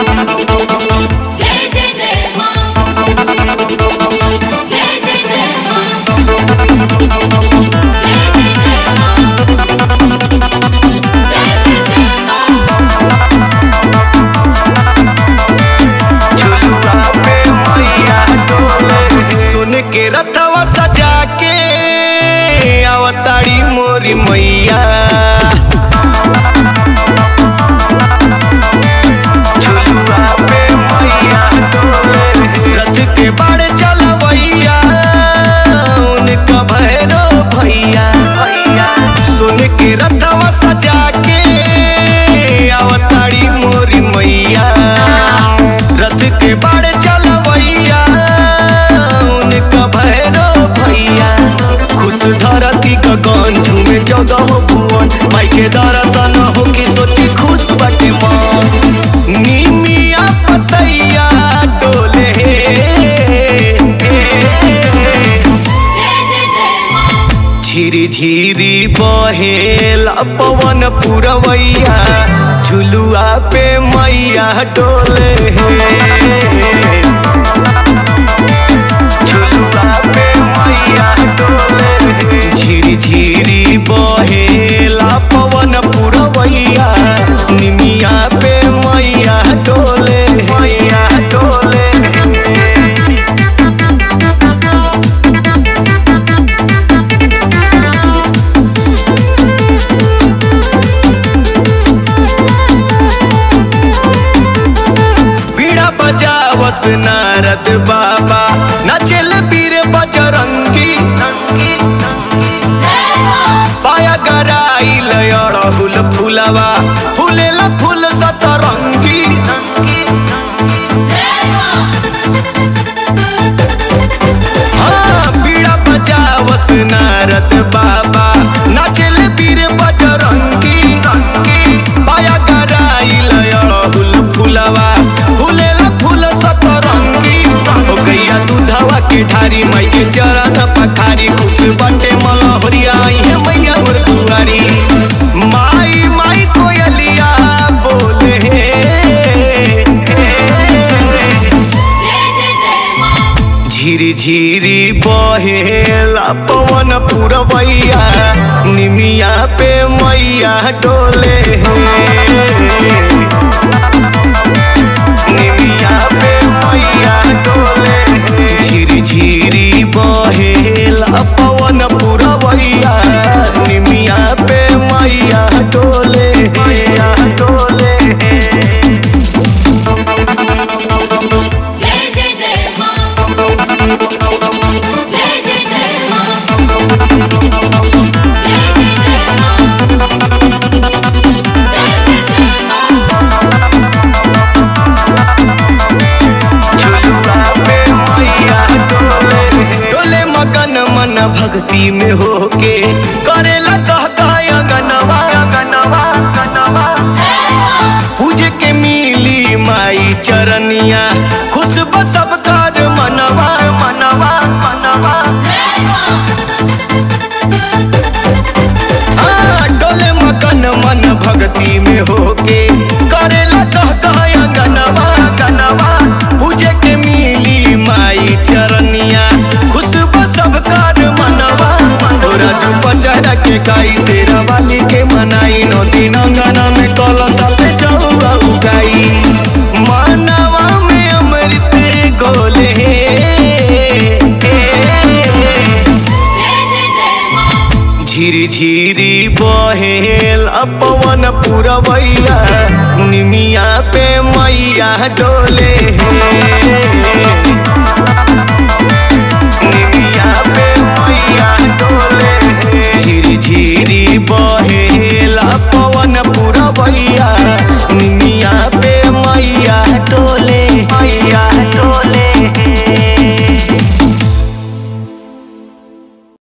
जय जय जय मां जय जय जय मां जय जय जय मां जय जय जय मां सुन के रथवा सजा के अवतारी मोरी मैया रथ के बाड़े चलवैया उनका भैरो भैया सुन के रथवा सजा के अवतारी मोरी मैया रथ के बाड़े चलवैया उनका भैरो भैया खुश धरती गगन झूमे जगह भुवन माई के दर्शन हो की सोची खुश बाटे मन निमिया पतैया डोले जय जय जय मां झिरी झिरी बहेला पवन पुरवैया झुलुआ पे मैया डोले झुलुआ पे मैया डोले झिरी झिरी बहेला पवन पुरवैया निमिया पे मैया डोले मैया डोले बीड़ा बजावस नारद बाबा नचल बीर बजरंगी जय मां पाया गराइल अड़हुल फुलवा फुलेल फूल सतरंगी जय मां हाँ बीड़ा बजावस नारद बाबा नचल बीर बजरंगी पाया गराइल अड़हुल फुलवा फुलेल फूल सतरंगी हो गैया दूधवा के ढारी माई के चरण पखारी खुश बटे मलहरिया है मैया मोर दुआरी माई माई कोयलिया बोले जय जय जय मां झिरी झिरी बहेला पवन पुरवैया निमिया पे मैया डोले निमिया पे मैया डोले झिरी झिरी बहेला पवन पुरवैया निमिया पे मैया डोले मैया डोले जय जय जय मां जय जय जय मां जय जय जय मां जय जय जय मां डोले मगन मन भक्ति में होके करेला कह कह अंगनवा अंगनवा अंगनवा जय मां पूजे के मिली माई चरनिया खुश सब कर मनवा मनवा मनवा जय मां हाँ, डोले मगन मन भक्ति में होके करेला कह कह अंगनवा अंगनवा पूजे के मिली माई चरनिया खुश सब कर मनवा तोरा जो पचरा के काई से रवाली के मनाई नौ दिन अंगना में कलशा पे चौआ उगाई मनवा में अमृत गोले जय जय जय मां झिरी झिरी बहेल पवन पुरवैया निमिया पे मैया डोले निमिया पे मैया डोले झिरी झिरी बहेल पवन पुरवैया